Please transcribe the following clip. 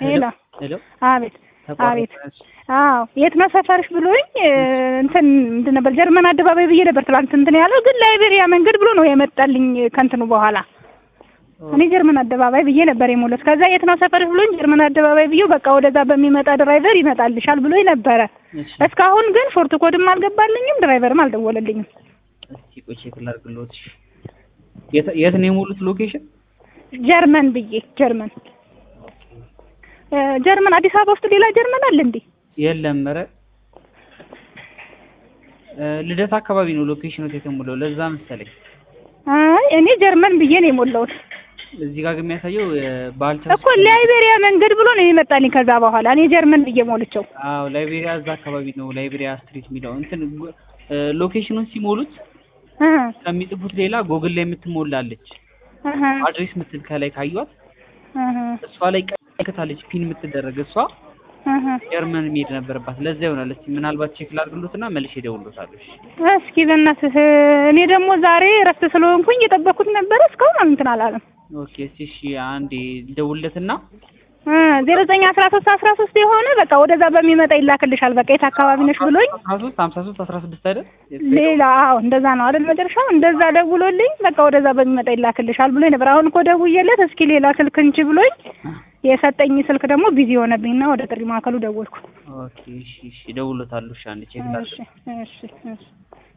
ሄሎ ሄሎ አቤት አቤት ተቋረጠ። አዎ የት ነው ሰፈርሽ ብሎኝ እንትን ምንድን ነበር ጀርመን አደባባይ ብዬ ነበር ትላንት እንትን ያለው ግን ላይቤሪያ መንገድ ብሎ ነው የመጣልኝ ከእንትኑ በኋላ እኔ ጀርመን አደባባይ ብዬ ነበር የሞላሁት ከዛ የት ነው ሰፈርሽ ብሎኝ ጀርመን አደባባይ ብዬ በቃ ወደዛ በሚመጣ ድራይቨር ይመጣልሻል ብሎኝ ነበረ እሺ እስካሁን ግን ሾርት ኮድም አልገባልኝም ድራይቨርም አልደወለልኝም እስኪ ቆይ ቼክ ላድርግልዎት። እሺ የት የት ነው የሞሉት ሎኬሽን? ጀርመን ብዬ ጀርመን እ ጀርመን አዲስ አበባ ውስጥ ሌላ ጀርመን አለ እንዴ የለም ኧረ እ ልደታ አካባቢ ነው ሎኬሽኑ የተሞላው ለዛ መሰለኝ። አይ እኔ ጀርመን ብዬ ነው የሞላሁት እዚህ ጋር ግን የሚያሳየው ባልቻ እኮ ላይቤሪያ መንገድ ብሎ ነው የመጣልኝ ከዛ በኋላ እኔ ጀርመን ብዬ ሞልቼው አዎ ላይቤሪያ እዛ አካባቢ ነው ላይቤሪያ ስትሪት የሚለው እንትን እ ሎኬሽኑን ሲሞሉት እ ከሚጽፉት ሌላ ጎግል ላይ የምትሞላለች እህ አድሬስ ምትል ከላይ ካዩት እህ እሷ ላይ ቀይ ከታለች ፒን የምትደረግ እሷ እህ ጀርመን መሄድ ነበረባት። ለዛ ይሆናል። እስኪ ምናልባት ቼክ ላድርግሎትና መልሼ እደውልሎታለሁ። እሺ እስኪ በእናትህ እኔ ደግሞ ዛሬ እረፍት ስለሆንኩኝ እየጠበኩት ነበረ እስካሁን እንትን አላለም ኦኬ እስኪ እሺ አንዴ ልደውልለትና እ ዜሮ ዘጠኝ አስራ ሶስት አስራ ሶስት የሆነ በቃ ወደዛ በሚመጣ ይላክልሻል በቃ የት አካባቢ ነሽ ብሎኝ አስራ ሶስት ሀምሳ ሶስት አስራ ስድስት አይደል? ሌላ አዎ እንደዛ ነው አይደል መጨረሻው እንደዛ ደውሎልኝ በቃ ወደዛ በሚመጣ ይላክልሻል ብሎኝ ነበር አሁን እኮ ደውዬለት እስኪ ሌላ ስልክ እንጂ ብሎኝ የሰጠኝ ስልክ ደግሞ ቢዚ ሆነብኝና ወደ ጥሪ ማዕከሉ ደወልኩ ኦኬ እሺ እሺ እደውልሎታለሁ። እሺ አንዴ ቼክ ላድርግ። እሺ እሺ እሺ